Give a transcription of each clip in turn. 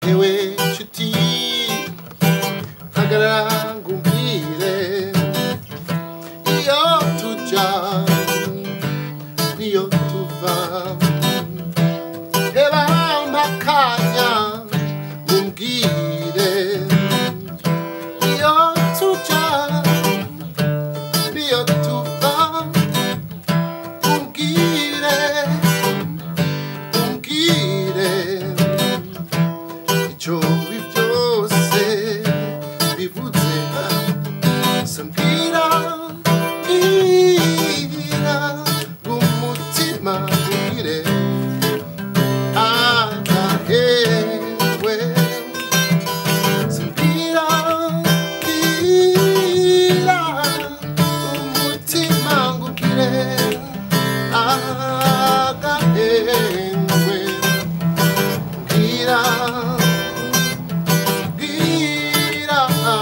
ewe nshuti hagarara ngumbwire iyo tuja niyo tuva heba mpakanya ngumbwire iyo tuja niyo tuva ngumbwire ngumbwire icyo bibi byose bivuze sambwira ira umutima ubwire agahewe sambwira ira umutima ubwire agahewe bwira bwira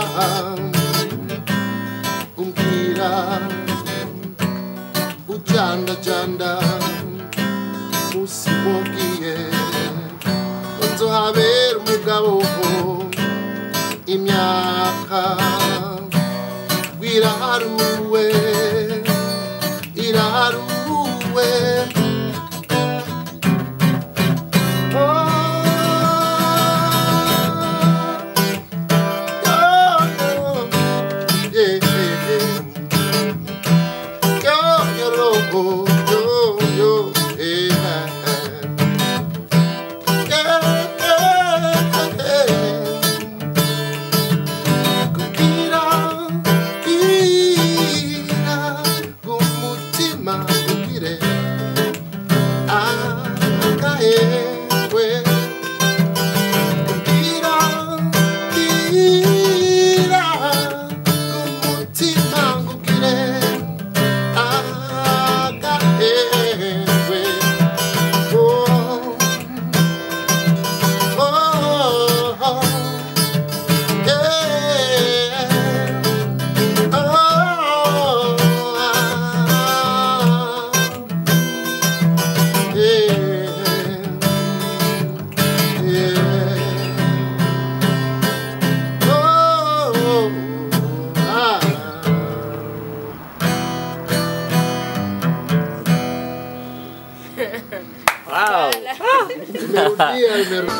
umbwira ujandajanda musi wabwiye nzohabera umugabo imyaka wiraharuwe iraharuwe Wow. Melodía, el mero-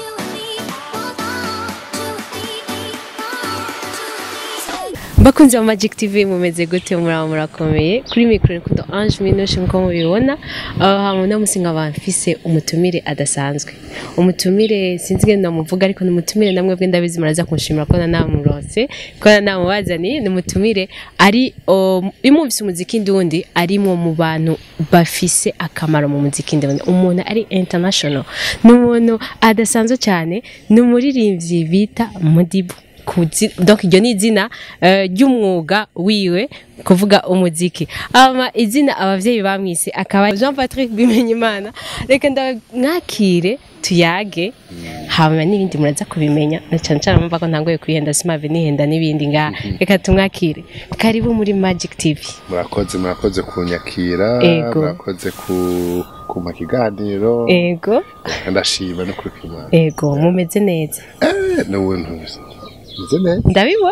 bakunzi ba magic tv mumeze gute muraba murakomeye kuri mikoro nikundo ange minushe nkuko mubibona aho hantu namusinga bamfise umutumire adasanzwe umutumire sinzi ngene namuvuga ariko ni umutumire namwe bwe ndabizi muraza kunshimira ko namuronse ko namubazaniye ni umutumire ari um, imumvise umuziki ndundi arimo mu bantu bafise akamaro mu muziki ndundi umuntu ari international ni umuntu adasanzwe cyane ni umuririmbyi bita mudibu kuzi- donc iryo ni izina eh, ry'umwuga wiwe kuvuga umuziki ama izina abavyeyi bamwise akaba Jean Patrick Bimenyimana reka ndamwakire tuyage hama n'ibindi muraza kubimenya na cyane cyane mumva ko ntangoye kwihenda simave nihenda n'ibindi ngaha reka tumwakire karibu muri Magic TV murakoze murakoze kunyakira Ego. murakoze ku kumpa ikiganiro ego ndashima no kuri kimana ego mumeze neza eh n'ubu ntuzi meze neza ndabibona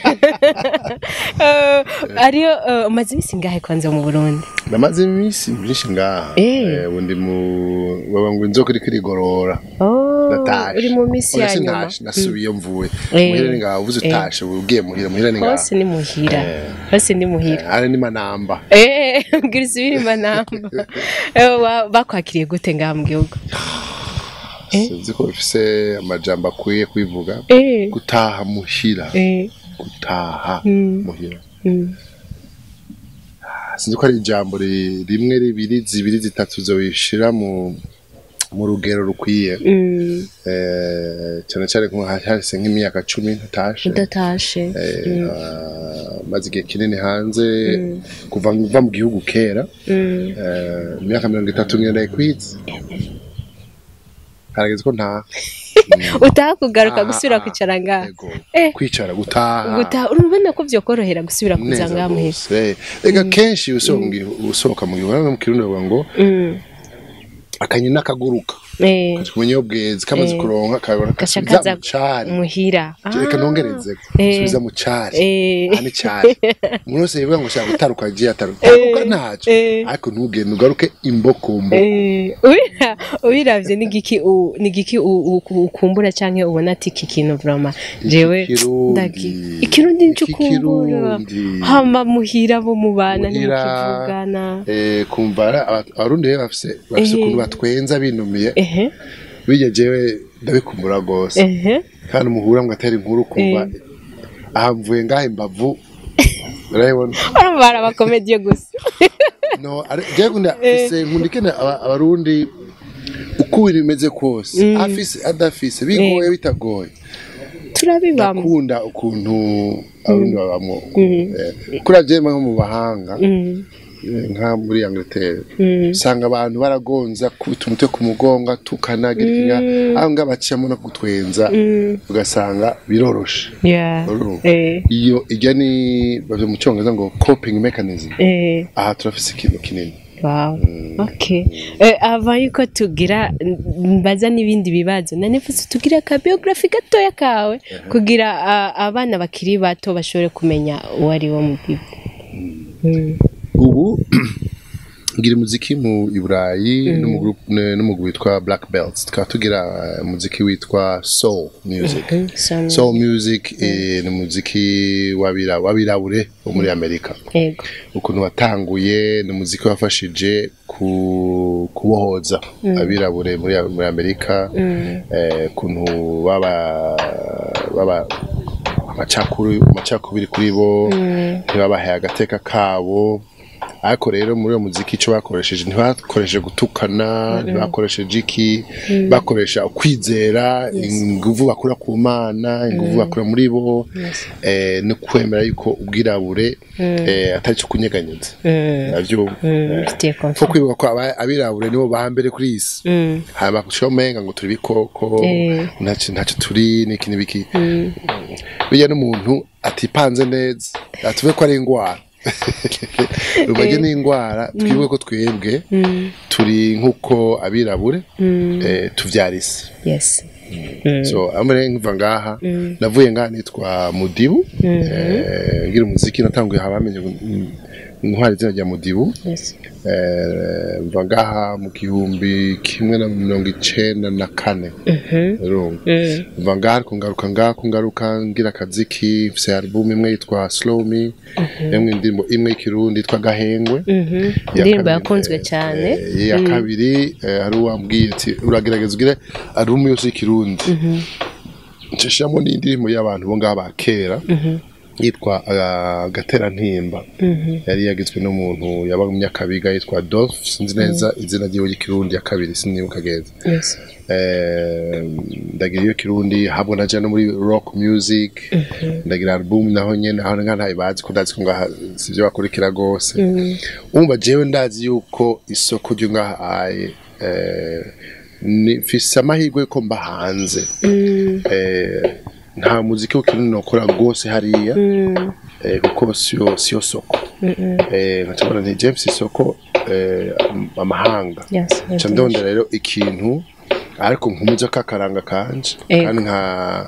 Eh, ariyo eh, umaze imisi ngahe kwanza mu Burundi namaze iminsi myinshi ngaha Eh. Eh, ubu ndi mu baba ngo inzoka iriko irigorora Oh, natashe uri mu misi Oya, ya nyuma sintashe nasubiye iyo mvuye Eh. muhira ni ngaho uvuze Eh. utashe ugiye muhira muhira ni ngaho hose ni muhira Eh. hose ni muhira hari ni manamba Eh, mbwira isubire manamba Eh, wa- bakwakiriye gute ngaha mu gihugu sinzi ko bifise amajambo akwiye kwivuga Eh, gutaha muhira eh, gutaha Mm. muhira mm. sinzi ko ari ijambo ri- rimwe ribiri zibiri zitatu zobishira mu mu rugero rukwiye Mm, Eh, cyane cyane nko hahise nk'imyaka cumi ntatashe udatashe Eh, ah, maze igihe kinini hanze kuva mva mu gihugu kera Mm. eh, imyaka mirongo itatu ngendaye kwiza harageze ko ntaha utaha kugaruka Ah, gusubira ah, kwicara ngaha Ego. Eh. kwicara gutaha gutaha urumva ko vyokorohera gusubira kuza neza ngaha muhira rwose rega kenshi usohoka mu gihugu- usohoka mu gihugu hano mu kirundi bavuga ngo Mm, akanyoni n'akaguruka eh kumenya iyo bweze kamaze Eh. kuronka kabona gaca kasubiza kaza mu cari muhira reka nongereze Eh. subiza mu cari eh aha ni cari umuntu wese yivuga ngo shaka gutaruka agiye ataruka taruka ntaco eh. ariko ntugende ugaruke imbokombo Eh, ubira- ubiravye n'igiki u- n'igiki u- u- ukumbura canke ubona ati iki kintu vrama jewe Ikirundi. ndagi- ikirundi nico Iki ukumbura Kirundi. hama muhira bo mubana Muhira. ntimukivugana Eh, kumva ara- aba- abarundi rero bafise bafise Eh. ukuntu batwenza binumiye ehe bijya jewe ndabikumbura gose ehe kandi umuhura ngo atera inkuru kumva aha mvuye ngaha imbavu urabibona urumva hari abakomediye gusa no ari- jewe nkunda afise nkunda ikene aba- abarundi uko ibintu bimeze kose afise adafise bigoye bitagoye turabibamo ndakunda ukuntu abarundi babamo Eh, kuriya jewe nko mu bahanga Mm, eh, nka muri Angleterre mm, usanga abantu baragonza kubita umutwe ku mugongo tukanagira ikinya aho ngaho baciyemo no kutwenza mm, ugasanga biroroshe yeah, Urumva? eh, iyo ijya ni bavyo mu cyongereza ngo coping mechanism eh. aha turafise ikintu kinini Wow. Okay. Eh, ava yuko tugira mbaza n'ibindi bibazo nanifuse tugira ka biography gatoya kawe kugira ah, abana bakiri bato bashobore kumenya uwo ari wo mu bibi Mm. ubu ngira umuziki mu i burayi no mu group- ne- no mu group witwa black belts tukaba tugira eh, umuziki witwa soul music Mm, so- soul music eh, ni umuziki w'abira- w'abirabure wo muri amerika Yego. ukuntu watanguye ni umuziki wafashije ku kubohoza abirabure muri muri amerika Mm. eh, ukuntu baba baba amacakuru amacakubiri kuri bo ntibabahaye agateka kabo ariko rero muri uwo muziki icyo bakoresheje ntibakoresheje gutukana ntibakoresheje iki bakoresha ukwizera inguvu bakura ku mana inguvu bakura muri bo eh, no kwemera yuko ubwirabure eh, atari cyo kunyeganyeza Mm. navyo Mm. Mfitiye ko confiance. kwibuka ko aba- abirabure nibo ba mbere kuri iyi si Mm. hama kushaho umenga ngo turi ibikoko Eh. ntacyo ntacyo turi n'iki n'ibiki bijya n'umuntu atipanze neza atuve ko ari indwara rubajye n'indwara twibuke ko twebwe Mm. turi nk'uko abirabure Mm. eh, tuvyara isi Yes. so amere nkiva ngaha navuye ngaha nitwa mudibu eh, ngira umuziki natanguye haba bamenye ngo, mm, intwari izina rya mudibu Yes. Eh, mva ngaha mu gihumbi kimwe na mirongo icenda na kane urumva Mm. mva ngaha ariko ngaruka ngaha ko ngaruka ngira akaziki mfise album imwe yitwa slow me imwe indirimbo imwe y'ikirundi yitwa gahengwe Mhm. Iya Indirimbo kabiri, yakunzwe eh, cyane. eh, iya kabiri eh, hari uwambwiye ati uragerageza ugire album yose y'ikirundi nshishamo n'indirimbo y'abantu bo ngaha ba kera yitwa ah, gaterantimba yari yagizwe n'umuntu yaba mu myakabiga yitwa Dolph sinzi neza izina ryiwe ry'ikirundi ya kabiri sinibuka geza Yes. Eh, ndagira iyo kirundi habwo naja no muri rock music ndagira album naho nyene aho nka ntayo bazi ko ndazi ko ngaha sivyo bakurikira gose umva jewe ndazi yuko isoko ryo ngaha aye eh, ni mfise amahirwe yuko mba hanze Mm. eh, nta muziki w'ikirundi nokora gose hariya Mm. eh, kuko siyo siyo soko eh, nkacabona nti James isoko eh, am- amahanga Yes. yes, ca ndondera rero ikintu ariko nkumuje kakaranga kanje Ego. kandi nka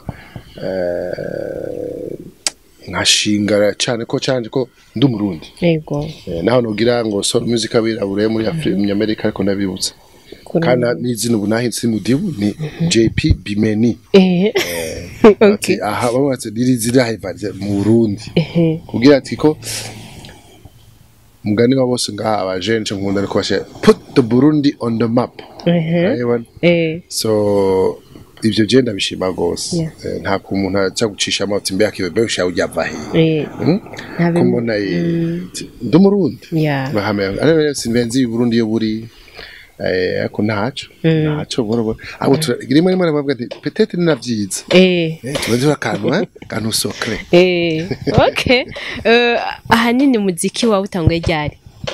eh, nkashingara cyane ko canje ko ndi umurundi Yego. eh, naho nogira ngo soul music abirabure muri Afri- muri Amerika ariko ndabibutsa Kuri- kandi n'izina ubu nahindutse mudibu ni JP Bimeni Eh. Okay. ati aha bamubatse riri zirahivaje mu Burundi Eh. kugira ati ko mugani wa bose ngaha abajene nce nkunda ariko bashe put the Burundi on the map Eh. Urabibona? Eh. so ivyo je ndabishima gose Yeah. Eh, nta ku umuntu aca gucisha amabati mbere akibebe usha ujya vahe Eh. Ntabe- ko mbona eh, ndi umurundi Yeah. bahamya ari rero sinvenzi Burundi yo buri eh ariko ntaco ntaco boro boro abo rimwe rimwe bavuga ati peut-être ni navyiza Eh. eh tubaze akantu eh kantu secret Eh. Okay. Eh, ahanini muziki wawe utanguye ryari?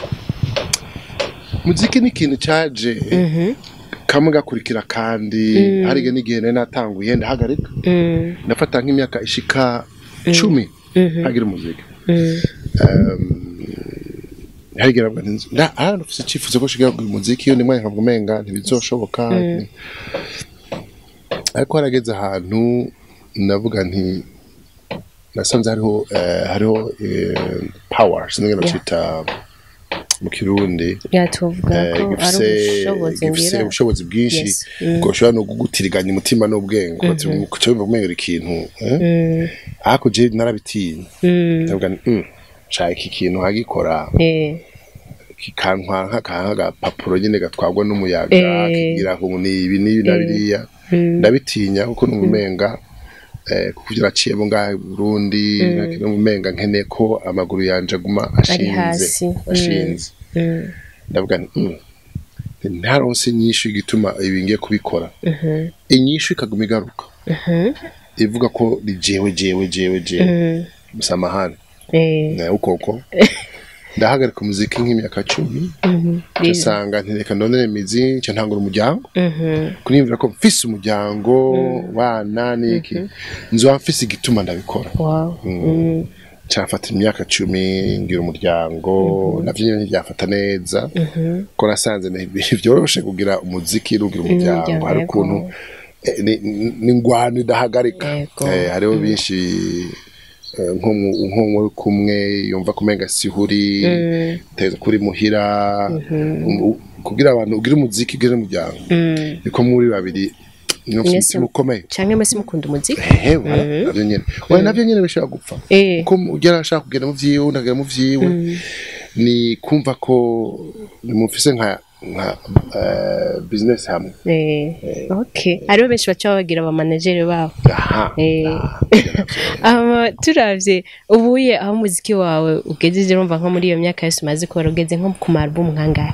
muziki ni ikintu caje kamwe gakurikira kandi harige n'igihe nari natanguye ndahagarika Mm. ndafata nk'imyaka ishika cumi hagira umuziki Mm. harigera bwa nzi nda ah nufise icyifuzo ko shiga mu muziki undi mwanya nkavuga umenga ntibizoshoboka ariko harageze ahantu navuga nti nasanze hariho eh, hariho eh, power sinigera Yeah. cita mu kirundi yatuvuga eh, ko ari gifise ubushobozi gifise ngira ubushobozi bwinshi Yes. Mm. bwo ushobora no kugutiriganya umutima n'ubwenge kuca wumva kumenya ikintu eh? ariko je narabitinya ndavuga nti "Mm, nshaka iki kintu nkagikora eh kikantwara nk'akantu agapapuro nyine gatwarwa n'umuyaga Eh. kigira ngo ni ibi n'ibi na biriya ndabitinya kuko numva umenga eh, kuko ivyo naciyemo ngaha i Burundi numva umenga nkeneye ko amaguru yanje aguma Ari hasi. ashinze Mm. ashinze mm, ndavuga nti "Mm, ntaronse inyishu igituma ibi ngiye kubikora inyishu ikaguma igaruka ivuga ko ni jewe jewe jewe jewe mm, musamahani eh nawe ukoko ndahagarika umuziki nk'imyaka cumi mhm, biza. nsanga ntireka ndonere imizi nca ntangura umuryango Mhm, kuniyumvira ko mfise umuryango wana niki nzoba mfise igituma ndabikora wow mm, cyafata imyaka cumi ngira umuryango navyo nyene ntibyafata neza ko nasanze nti- vyoroshe kugira umuziki rugira umuryango Umuryango, hari yego. ukuntu eh, ni- ni- ni ingwano idahagarika Yego. Eh, hariho benshi eh, nko mu- nko muri kumwe yumva kumenga sihuri teza kuri muhira um- kugira abantu ugire umuziki ugire umuryango mm. niko muri babiri ni Mwese- umutima ukomeye canke mwese mukunda umuziki hehe navyo nyene oya navyo nyene bishobora gupfa eh ko ugera ashaka kugenda mu vyiwe ndagera mu vyiwe ni kumva ko nimufise nka nka eh, business hamwe eh okay hariho benshi baca babagira aba manager babo aha Eh. ah, ama turavye ubuye aho umuziki wawe ugejeje urumva nko muri iyo myaka yose umaze kubara ugeze nko ku album nkangahe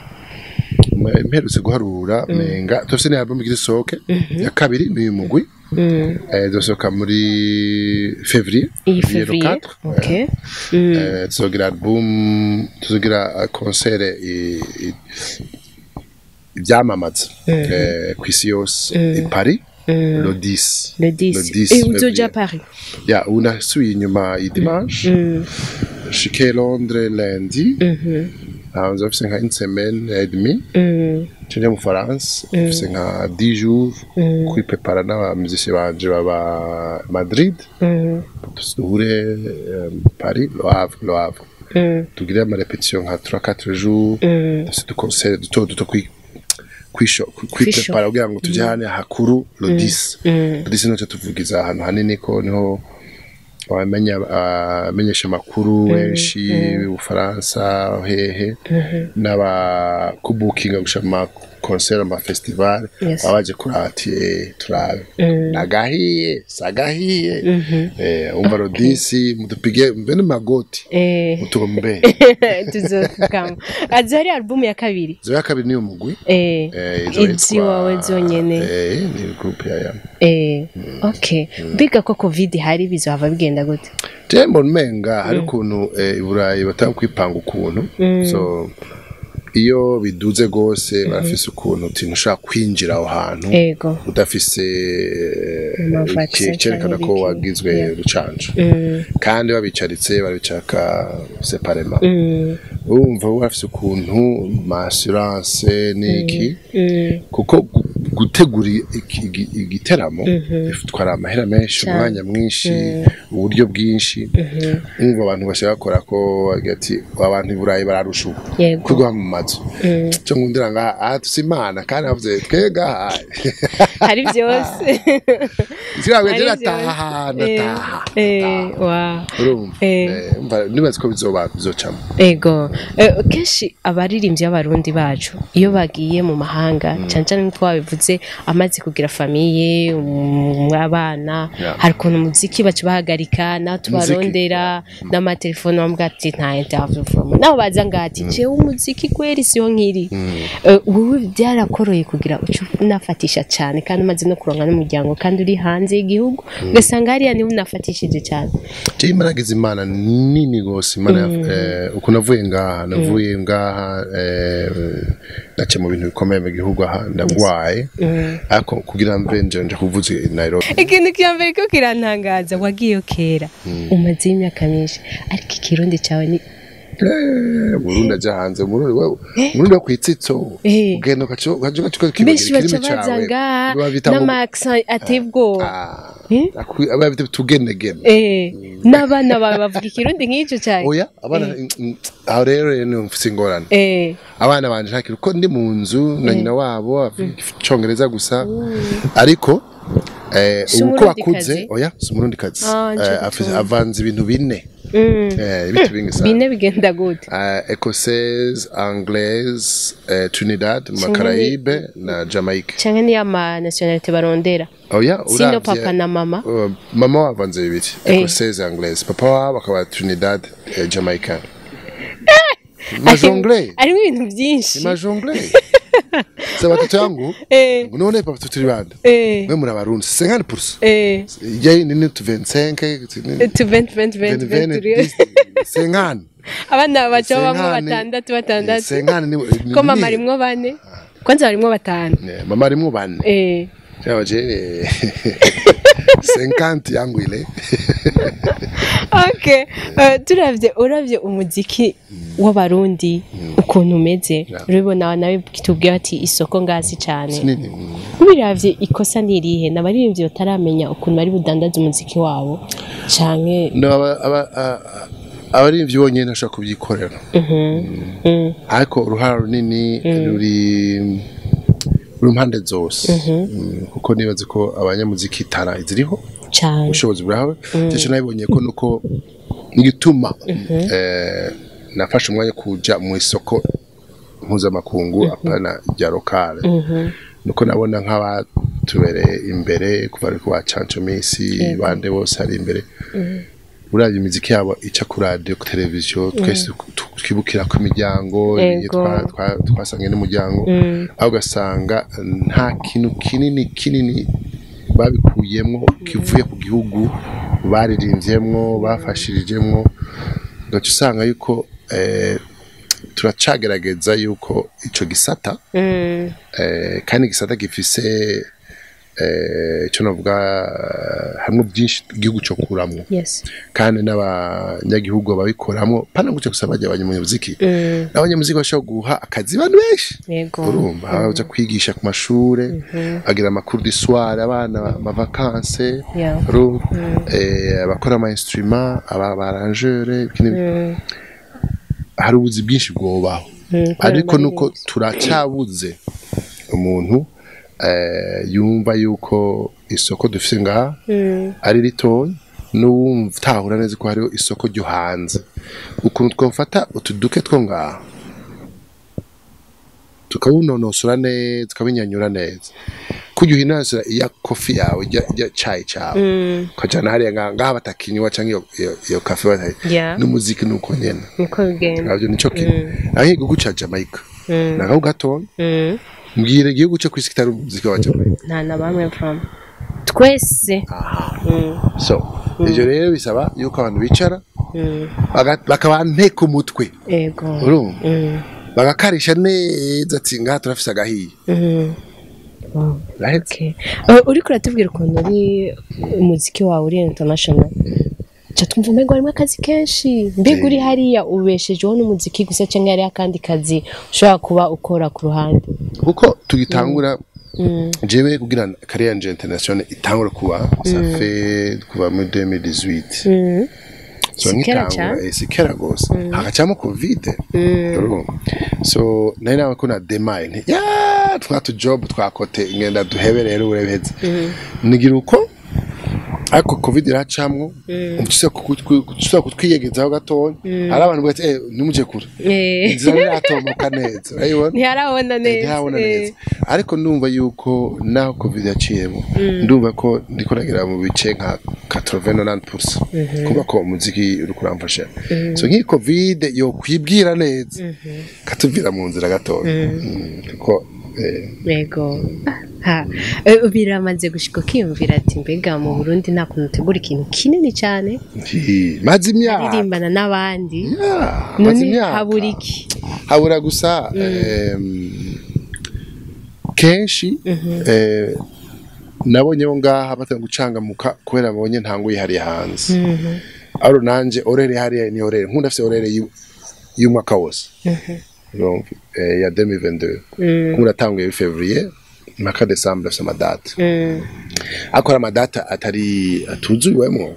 m- mperutse guharura menga tufise ni album igira isohoke ya kabiri ni uyu mugwi Mm. eh, izosohoka muri février iyi Février le fevrier 4, okay Mm. Eh, tuzogira album tuzogira uh, concert i- i- ivyamamaza eh, kw'isi yose i Paris le 10 le 10 10 eh uzoja février. Paris ya ubu nasubiye inyuma i dimanche Mm. shike Londres lundi Mhm. hama nza mfise nka une semaine et demie Mm. nje mu France mfise nka 10 jours kwipepara n'abamusicien banje baba Madrid Mm. duhure eh, Paris Le Havre Le Havre Mm. tugire ama repetition nka 3 4 jours Mm. dufise du concert duto duto kwi kwisho kwipepara kugira ngo tujye hane hakuru le 10 Mm. le 10 nico tuvugiza ahantu hanini ko niho abamenya abamenyesha amakuru benshi ubufaransa hehe n'abakubukinga gushaka ama concert ama festival Yes. baba baje kurati eh, turabe nagahiye sagahiye eh umva le 10 mutupige mbene magoti eh mutombe tuzokama azi hari album ya kabiri zo ya kabiri niyo mugwi eh Eh, izo izi yitwa- wawe zonyene Eh, ni group ya ya. eh okay mbiga ko covid hari bizohava bigenda gute Je mbona umenga hari ukuntu eh, i Burayi batanga kwipanga ukuntu. So iyo biduze gose barafise ukuntu utintu ushaka kwinjira aho hantu ego udafise eh, Ama iki- vaccine cerekana canke ko ibiki. wagizwe Yeah. rucanco Mm. kandi babicaritse babicaraka separema Mm. urumva bo barafise ukuntu ma assurance n'iki Mm. kuko gu- gutegura iki- iki- igiteramo bitwara amahera menshi Cane. umwanya mwinshi uburyo bwinshi umva abantu bashaka bakora ko bagira ati abantu i burayi bararusha ubu Yego. kugwa mu mazu cyo ngundira ngaha aha tusi imana kandi havuze twega hari byose zirabwe Hari ndataha byose. ndataha Eh, eh, wow. urumva Eh. Eh, umva nibaza ko bizoba bizocamo ego Eh, kenshi abaririmbyi b'abarundi bacu iyo bagiye mu mahanga cyane cyane nk'uko wabivuze amaze kugira famiye um, abana Yeah. hari ukuntu umuziki baca bahagarika nawe tubarondera n'amatelefone bambwira ati nta interview from nawe baza ngaha ati jewe umuziki kweri siyo nkiri Eh, wowe byarakoroye kugira uce unafatisha cyane kandi umaze no kuronka n'umuryango kandi uri hanze y'igihugu ugasanga hariya niwe unafatishije cyane je imaragize imana nini gose imana eh, uko navuye ngaha navuye ngaha eh, nace mu bintu bikomeye mu gihugu aha ndagwaye ariko kugira mve nje nje kuvuza i Nairobi ikintu cya mbere ko kirantangaza wagiyeyo kera umazeyo imyaka myinshi ariko ikirundi cyawe ni Eh, Burundi aja hanze Burundi wewe Burundi wo kwitsitso Eh. ugenda ukaca ukaca ukaca benshi ukibagira baca ikirimi baza cawe ngaha Babita ngo- n'amaaksan ateye ubwoba Ah, Eh? akwi- ababita tugenegene Eh, n'abana bawe bavuga ikirundi nk'icyo cyane oya abana mm, aho rero rero ni mfise ingorane Eh, abana banje ntakiri uko ndi mu nzu na nyina wabo avuga icongereza gusa ariko eh, Si ubu ko umurundikazi? bakuze oya si umurundi kazi Ah, nje gutunga. avanze ibintu bine mm. eh, ibintu bingi sana bine bigenda gute uh, écossaise, anglaise, uh, Trinidad, Macaraïbe na Jamaïque. cyangwa niyo ama nationalite barondera Oh yeah, sino papa na mama Uh, mama wavanze bibiri Eh. écossaise anglaise papa wabo akaba Trinidad eh, Jamaican majongle harimo ibintu byinshi majongle se watoto yangu Eh, none papa tuturi bande eh, we muri abarundi 50% eh, yai nini tu 25 tu 20 20 20 20 50 abana baca bamwe Senkani. batandatu batandatu senkani ni ni- ko mama ni- arimwo bane kwanza barimwo batanu Eh, mama arimwo bane Eh, Sawa je 50 yangu ile okay Eh, turavye uravye umuziki w'abarundi ukuntu umeze Yeah. urabibona nawe kitubwira ati isoko ngazi cyane nini ubiravye ikosa nirihe n'abaririmbyi bataramenya ukuntu bari budandaza umuziki wabo canke no aba aba a- abarimvyi bonyene ntashobora kubyikorera Mm, ariko uruhara runini ruri ruri impande zose Mm, kuko nibaze ko abanyamuziki tara ziriho cane ubushobozi burahawe cyo nabibonye ko nuko igituma eh, nafashe umwanya kuja mu isoko mpuzamakungu apana rya lokale nuko nabona nk'abatubereye imbere kuva ari kuba canco misi bande bose ari imbere uravye imiziki yabo ica ku radio ku televiziyo twese tu- twibukira ku imiryango Ego. twa- twa- twasangiye n'umuryango aho ugasanga nta kintu kinini kinini babikuyemwo kivuye ku gihugu baririmvyemwo bafashirijemwo ugaca usanga yuko eh, turacagerageza yuko ico gisata Mm, eh, kandi igisata gifise eh, ico navuga eh, hamwe byinshi igihugu co kuramwo yes kandi n'abanyagihugu babikoramwo pana guca gusa bajya abanyamuziki Mm, n'abanyamuziki bashobora guha akazi abantu benshi yego urumva baja kwigisha ku mashure bagira amakuru d'histoire abana amavakanse Yeah. urumva eh, abakora ama instrument aba barangeur Mm, hari ubuzi bwinshi bwobaho mm, ariko kubera nuko turacyabuze umuntu eh, yumva yuko isoko dufise ngaha Mm, ari ritoya n'uwumva utahura neza ko hariho isoko ryo hanze ukuntu twafata utuduke two ngaha tukawunonosora neza tukabinyanyura neza kujya uhinasira iya kofi yawe ijya ijya cayi cawe mm, ukajana hariya ngaha ngaha batakinywa cyangwa iyo- iyo- iyo kafe batayi yeah n'umuziki nuko nyene niko bigenda nabyo nico kimwe aho igihugu ca Jamaica Mm, nagaho gatoya mm. mbwira igihugu cyo kwisi kitari umuziki wa Jamaica nta na bamwe from twese Mm, so ivyo rero bisaba yuko abantu bicara mm, baga- bakaba nteka umutwe yego urumva Mm, bagakarisha neza ati ngaha turafise agahiye mm. Wow. rahetse Okay. Uh, uriko uratubwira ukuntu uri umuziki wawe uri international ca twumva umengo harimo akazi kenshi mbega uri hariya ubeshejeho n'umuziki gusa cyangwa hariho akandi kazi ushobora kuba ukora ku ruhande kuko tugitangura Mm, jewe kugira kariya yanje international itangura kuba ça fait kuva muri 2018 mm, so Si kera nkitangura cane? eh, si kera gose hakacamo covid mm, urumva so nari nawe ko na demaye nti ya twatu job twakote ingenda duhebe rero urebeze nigira uko ariko covid iracamwo ushobora kutwiyegezaho gatoya hari abantu bati eh nimuje kure eh, inzira iratomoka neza urayibona ntiharabona neza ntihabona eh, neza ariko ndumva yuko naho covid yaciyemo ndumva ko ndiko nagira mu bice nka 89% kuba ko umuziki uri kuramfasha so nk'iyi covid yo kwibwira neza katuvira mu nzira gatoya Mm, kuko eh, yego ha eh, biramaze gushika ukiyumvira ati mbega mu Burundi nta kuntu utegura ikintu kinini cyane nti- maze imyaka aririmbana n'abandi Yeah, maze none imyaka. habura iki habura gusa em, kenshi eh, nabonye bo ngaha batanga gucangamuka kubera babonye ntango yihariye hanze aro nanje orere hariya ni orere nkunda afise orere yi- y'umwaka wose urumva eh, ya 2022 kuko uratanguye fevrier mpaka decembre afite amadata akora amadata atari atuzuwemwo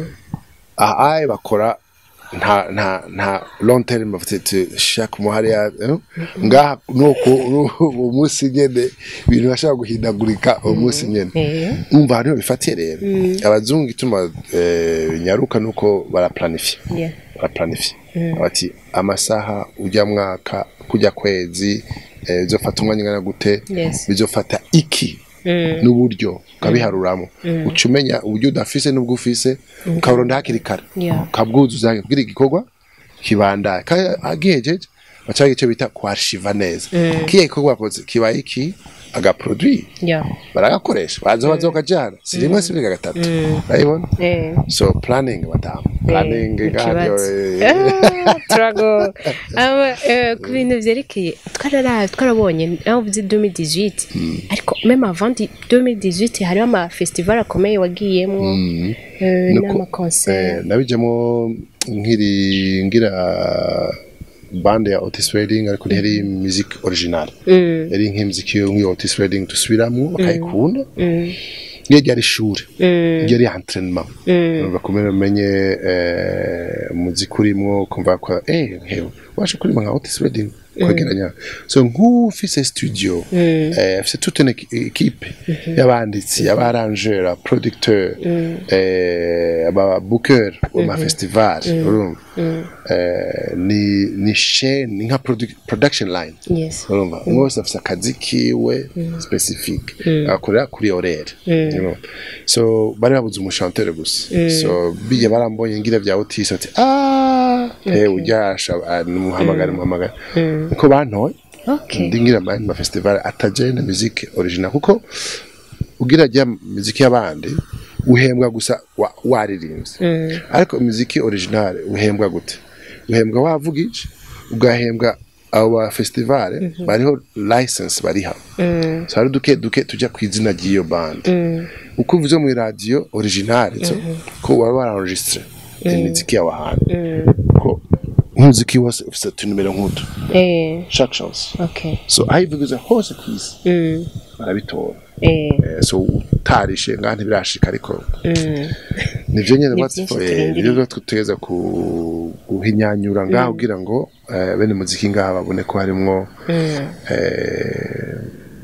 aha aye bakora nta nta nta long term bafite ati shaka umuhariya eh? ngaha nuko uwo munsi nyene ibintu bashaka guhindagurika uwo munsi nyene Eh. umva hariho bifatiye rero abazungu ituma eh, nyaruka nuko baraplanifya Yeah. baraplanifya bati amasaha ujya mwaka kujya kwezi eh, bizofata umwanya ungana gute Yes. bizofata iki n'uburyo ukabiharuramo uca umenya uburyo udafise n'ubwo ufise ukaburonda hakiri kare Yeah. ukabwuzuza kugira igikorwa kibandaye kandi agihejeje baca icyo bita kwarshiva neza kiya gikorwa bakoze kibaye iki agaproduit Yeah. baragakoresha baza baza bakajyana si rimwe si bibiri gatatu urabibona Eh. so planning madamu planning ngaho Ah, turago Aba, eh, ku bintu vyerekeye twarara twarabonye aho uvuze 2018 ariko meme avant 2018 hariho ama festival akomeye wagiyemwo eh, Nuko, n'ama concert eh, nabijemo nkiri ngira bande ya Otis Redding ariko ntiyari music original yari nk'imiziki yo nk'iyo Otis Redding dusubiramwo bakayikunda iyo ryari ishuri ryari entraînement bakomere umenye eh, umuziki urimwo kumva ko eh hewe waje kurima nka Otis Redding kwegeranya so nk'ufise studio eh, afise toute une équi- équipe y'abanditsi abarangeur abaproducteur eh, ababooker ama festival urumva eh, ni ni chaîne ni nka produ- production line yes urumva umwe wese afise akazi kiwe specifique akorera kuri horaire you know. so bari babuze umushantere gusa so biye barambonye ngira vya Otis ati ah eh uryasha ah, numuhamagara muhamagara niko bantoye okay ndi ngira mani ma festival ataje na musique original kuko ugira jya muziki y'abandi uhembwa gusa wa- waririmbye ariko muziki original uhembwa gute uhembwa wavugije ugahembwa abo ba festival bariho license bariha so hari duke duke tujya ku izina ry'iyo band uko uvuze mu radio original so ko waba waranregistre imiziki yawe ahantu ko nk'umuziki wose ufite utunimero nk'utu eh chaque chance okay so aho ivuguze hose ku isi mm. barabitora eh Eh, so utarishe ngaha ntibirashika ariko nivyo nyene Ni batse byinshi turindiriye. nivyo tutegeza ku guhinyanyura ngaho kugira ngo eh, bene muziki ngaha babone ko harimwo eh,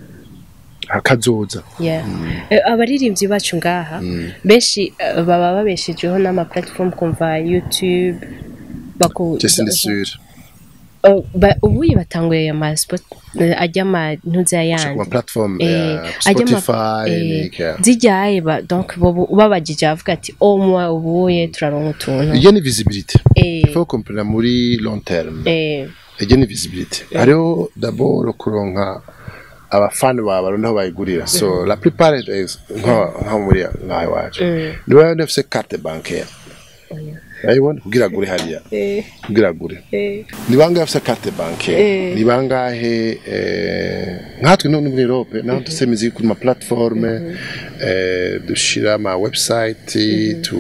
hakazoza Yeah. Eh, abaririmbyi bacu ngaha benshi eh, baba babeshejeho n'ama platform kumva YouTube baku je sindi sûr Oh, ba- ubuye batanguye ama spot eh, ajya ama ntuza ku ma yandi platform Eh, ya ajya ama- Spotify eh, n'iki, yeah. zijyaye ba donc bobu- babajije avuga ati o mwa ubuye turaronka utuntu iyo ni visibilité Eh. il faut comprendre muri long terme eh iyo ni visibilité hariho d'abord kuronka abafana bawe baronda aho bayigurira so la plupart is- nka nka muri ngaho iwacu niba yari afise carte bancaire urayibona kugira agure hariya eh kugira agure eh ni bangahe afise carte bancaire Eh. ni bangahe eh, nkatwe no muri Europe naho dufise imiziki kuri ma platforme eh, dushira ama website tu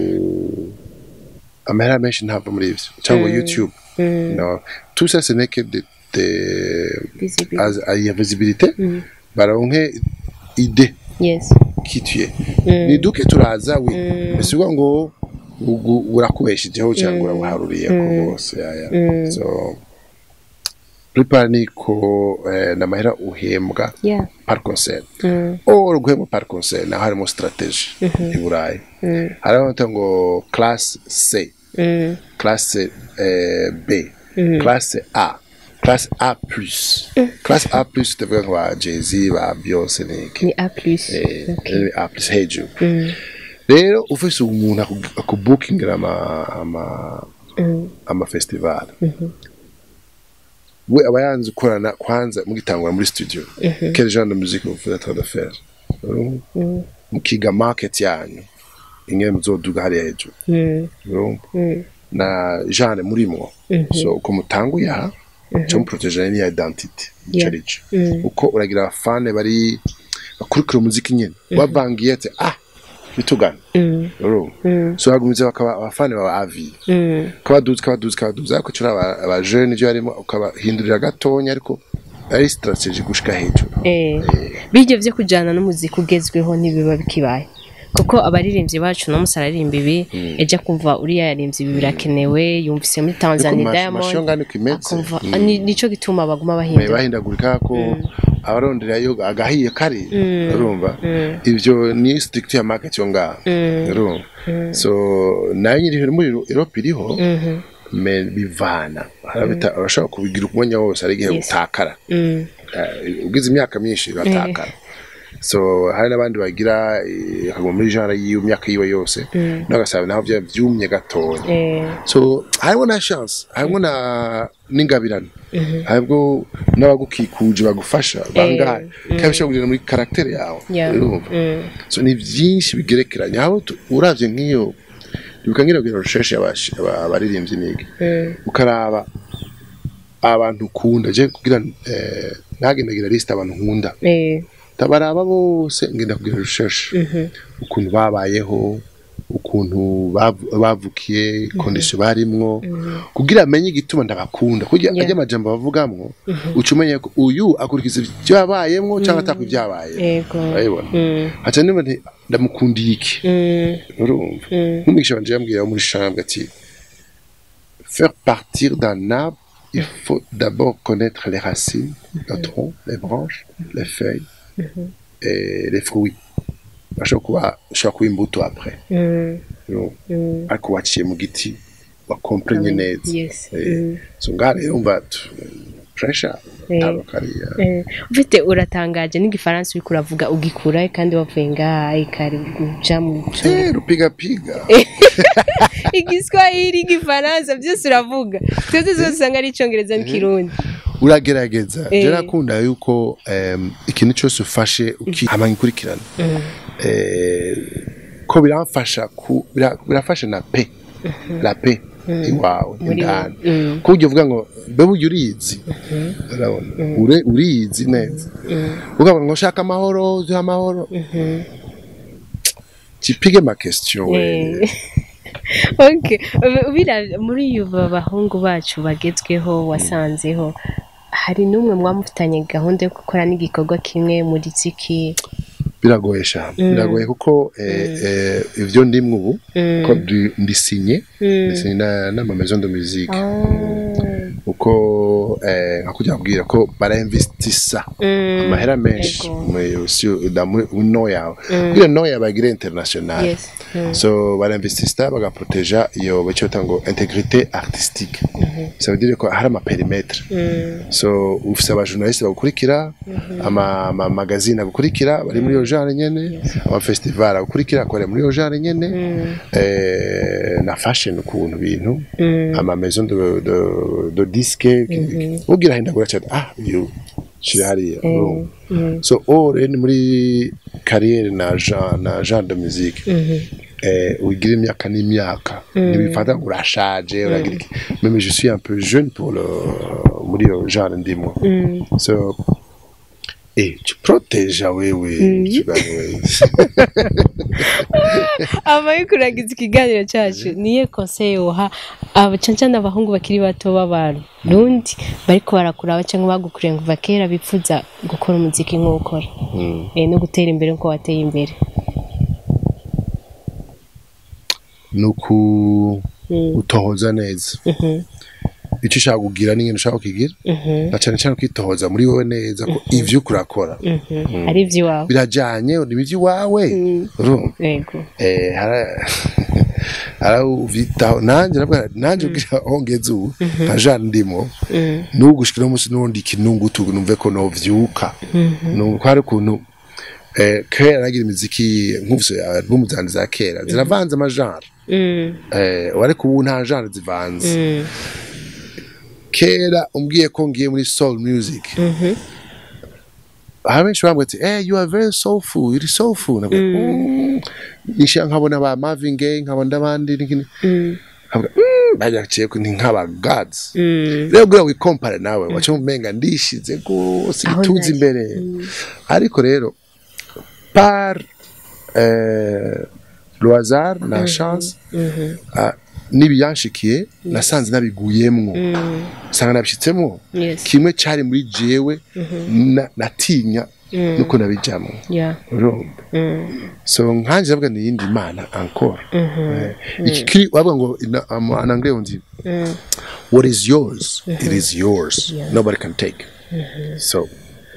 amahera menshi ntava muri ivyo cyangwa YouTube no tout ça ce n'est que de, de visible az- ya visibilité baronke idée yes qui tu es ni duke turaza wi mbese uvuga ngo ugu- urakubeshejeho cyangwa urabuharuriye ko bose yaya so plupart niko eh, n'amahera uhembwa yeah par concert mm. or guhembwa par concert naho harimo strategie i burayi hariho bita ngo classe c Mm. classe eh, b classe a classe a plus classe a plus tuvuga nka ba jay-z ba beyonce n'iki ni a plus eh, eh, a plus hejuru rero ufise umuntu aku- akubukingira ama ama ama festival we aba yanze gukorana kwanza mugitangura muri studio quel genre de musique vous êtes en train de faire Urumva? mukiga market yanyu ingene muzoduga hariya hejuru Mm. urumva? na genre murimwo so uko mutanguye aha cyo muprotegera niya identity Yeah. ico arico uko uragira abafane bari bakurikira umuziki nyene bavangiye ati ah bitugana Mm. urumva Mm. so hagumiza bakaba abafani baba avi Mm. kabaduza kabaduza kabaduza ariko cyo aba aba jeune ibyo harimo ukabahindurira gatonya ariko ari strategy gushika hejuru Eh, bijya byo kujyana n'umuziki ugezweho ntibiba bikibaye kuko abaririmbyi bacu no musararirimba ibi ejo akumva uriya yaririmbye ibi birakenewe yumvise muri ariko Tanzania masho Diamond ngani kimeze akumva Mm. ni- nico gituma baguma Eh, bahindura bahindagurika ko abaronderayo agahiye kari urumva ivyo ni structure ya market yo ngaha urumva so nayo nyiri muri Europe iriho Mhm. me bivana harabita urashobora kubigira umwanya wose ari igihe Yes. utakara Mm. Eh, ugize imyaka myinshi uratakara so hari n'abandi bagira eh, akaguma muri genre yiwe imyaka yiwe yose n'agasaba naho bya byumye gatoya Eh, so harimo na chance harimo na n'ingabirano harimo n'abagukikuje bagufasha bangahe kandi bishobora kugenda muri karagitere yawe yeah. urumva Mm. so ni byinshi bigerekeranye aho tu- uravye nk'iyo ibuka ngira kugira recherche y'abashi- aba- abaririmbyi nige Mm. ukaraba abantu ukunda je kugira eh, ntagendagira liste abantu nkunda Eh, tabaraba bose ngenda kugira recherche ukuntu babayeho ukuntu bavu- bavukiye kondisiyo barimwo kugira amenye igituma ndabakunda kugira Yeah. ajya amajambo bavugamwo uca umenya ko uyu akurikiza ibyo yabayemwo cyangwa ataka ibyabaye Yego. urabibona Mm. haca niba nti ndamukundiye iki Mm. urumva Mm. nk'umwigisha wanje yambwira wo muri chambre ati faire partir d'un arbre il faut d'abord connaître les racines le tronc les branches les feuilles et les fruits bashobora kuba ushobora kuba imbuto après Mm. urumva Mm. ariko waciye mu giti wakompenye neza Yes. Eh, Mm. so ngaha rero umva tu- pressure Eh. taro kariya Eh, ufite uratangaje n'igifaransa uriko uravuga ugikura kandi wavuye ngaha ikari uja mu Eh, rupigapiga igiswahili igifaransa byose uravuga twese zose usanga ari icyongereza n'ikirundi uragerageza Eh. je nakunda yuko em, ikintu cyose ufashe ukihama ngikurikirana eh, ko biramfasha ku bira- birafasha na pe la pe iwawe Muri indani wowe. Mm. ko ujya uvuga ngo mbe burya urizi urabona Ure- urizi neza ukavuga ngo ushaka amahoro uziha amahoro kipige ma question we Eh. okay Ubi- ubira- muri iyo bahungu bacu bagezweho wasanzeho hari n'umwe mwamufitanye gahunda yo gukora n'igikorwa kimwe muri tsiki biragoye cyane biragoye kuko eh, eh, ivyo ndimwe ubu ko ndi- ndisinye ndisinye na- n'ama maison de musique uko eh, nka kujya kubwira ko barainvestisa amahera menshi Ego. muri si- da- muri muri no yawe kugira no yawe bagire international Yes. Mm. so barainvestisa bagaproteja iyo bacyo bita ngo integrité artistique ça veut dire ko hari amaperimetre so ufise abajournaliste bagukurikira ama ama magazine agukurikira bari muri iyo genre nyene ama festival agukurikira akorera muri iyo genre nyene eh, na fashion ukuntu bintu ama maison de de, de disque ugira hindagura cyane ah uyu shira hariya urumva. so ore ni muri carrière na genre na genre de musique eh, ugira imyaka n'imyaka ntibifata ngo urashaje uragira iki même je suis un peu jeune pour le muri iyo genre ndimo so eh tu proteja wewe kigali wewe abaye kuragiza ikiganiro cyacu niyo konseye woha abacanca n'abahungu bakiri bato b'abarundi bariko barakuraba cyangwa bagukuriye kuva kera bipfuza gukora umuziki nk'uwo ukora Eh, no gutera imbere nk'uko wateye imbere nuku utohoza neza icyo ushaka kugira n'ingene ushaka kukigira na cyane cyane kwitohoza muri wowe neza ko ivyo kurakora ari iby'iwawe birajanye ni iby'iwawe urumva yego eh hara arawuvitaho nanjye nabwo nanjye ubwira aho ngeze ubu nka Jean ndimo nugushikira umunsi nundi kinungutu numve ko novyuka numva ko hari ukuntu eh kera nagira imiziki nk'uvyo album zanje za kera ziravanze amajara Mm, eh ariko ubu nta genre zivanze mm, kera umbwiye ko ngiye muri soul music hari benshi bambwira ati eh you are very soulful iri soulful nabwo mm. nisha nkabona ba Marvin Gaye nkabona abandi n'ikindi mm, nkavuga mm, bajaciye ko ni nk'aba gods mm. rero bwira wikompare nawe waca umenga ndishize rwose Aho ituze nari. imbere ariko rero par eh, le hasard na chance ah, n'ibiyanshikiye nasanze nabiguyemwo nsanga nabishitsemo Yes. kimwe cyari muri jewe na- natinya nuko nabijamwo Yeah. urumva Mm. so nkanje ndavuga ni yindi mana encore Eh, iki kiri wavuga ngo ina- am- en anglais on dit Mm. what is yours it is yours Yeah. nobody can take so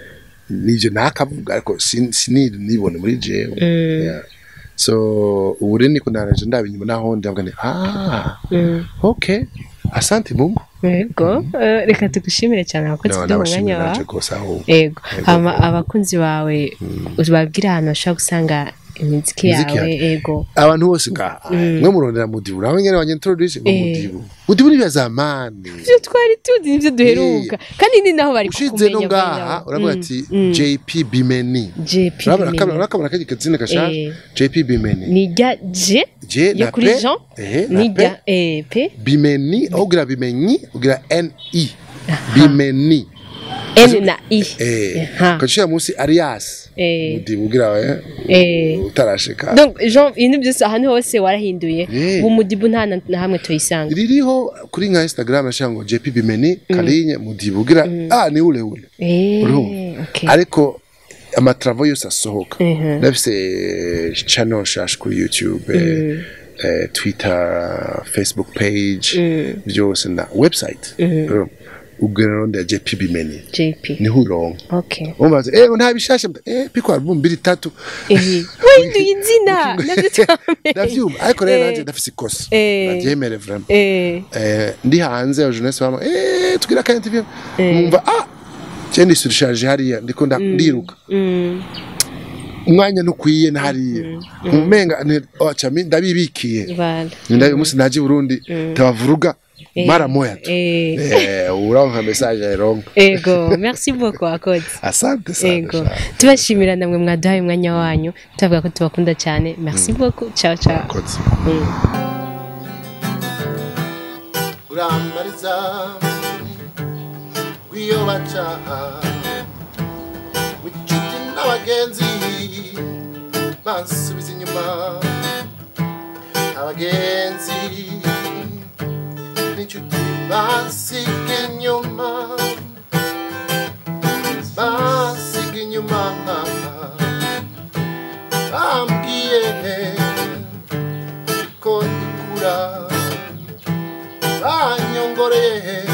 nivyo nakavuga ariko sin- siniri nibone muri jewe Yeah. so ubu rero niko naraje ndaba inyuma naho ndavuga ni ah Mm. okay asante mungu Yego, eh, reka tugushimire cyane abakozi No, kuduha nabashimira umwanya nanje wawe rwose aho yego hama abakunzi bawe ubabwira ahantu bashobora gusanga imiziki Imiziki yawe yanjye. yego abantu bose ngaha mwe murondera mudibu nawe nyene wanyentroduce ngo Eh. mudibu mudibu ni bya zamani ibyo twari tuzi nibyo duheruka kandi ni naho bari ushize no kukumenya ngaha bwanya. uravuga Mm, ati mm. JP Bimeni JP urabona Bimeni. kabona urakabona kajya kazina gashaje Eh. JP Bimeni ni rya J J yo na kuri P Jean eh ni na P rya eh, P Bimeni aho ugira bimenyi ugira NI Bimeni N na I eh Aha. kacira munsi Arias Eh. mudibu ugira eh eh utarashika donc Jean ibintu byose ahantu hose warahinduye Eh. ubu mudibu nta na na hamwe tuyisanga ririho kuri nka Instagram nashaka ngo JP Bimeni Kalinye mudibu ugira ah ni ule ule eh Urumva? okay ariko amatravo yose asohoka Mhm. ndafise channel shash kuri youtube eh, eh, twitter facebook page byose na website Urumva? ubwira ronde ya jp bimeni JP niho uronka okay umbaza eh nta bishasha mba- eh piko album mbiri tatu eh wahinduye izina navyo twamenye ndavyumva ariko rero Eh. nanje ndafise ikosa Eh. ndavyemere vraiment eh eh ndi hanze ya jeunesse bama eh tugira ka interview numva ah cyende surcharge hariya ndiko nda- ndiruka mm umwanya ntukwiye ntariye umenga ocha mi ndabibikiye Voilà. ndabi umunsi naje i Burundi tabavuruga mara moya tu Eh, eh uronka message ironka ego merci beaucoup akoze asante sana ego sana. tubashimira namwe mwaduhaye umwanya wanyu tubavuga ko tubakunda cyane merci beaucoup ciao ciao Koze. Mm. urambariza w'iyo baca w'inshuti n'abagenzi bansubiza inyuma abagenzi n'inshuti bansiga inyuma bansiga inyuma bambwiye ko dukura banyongoreye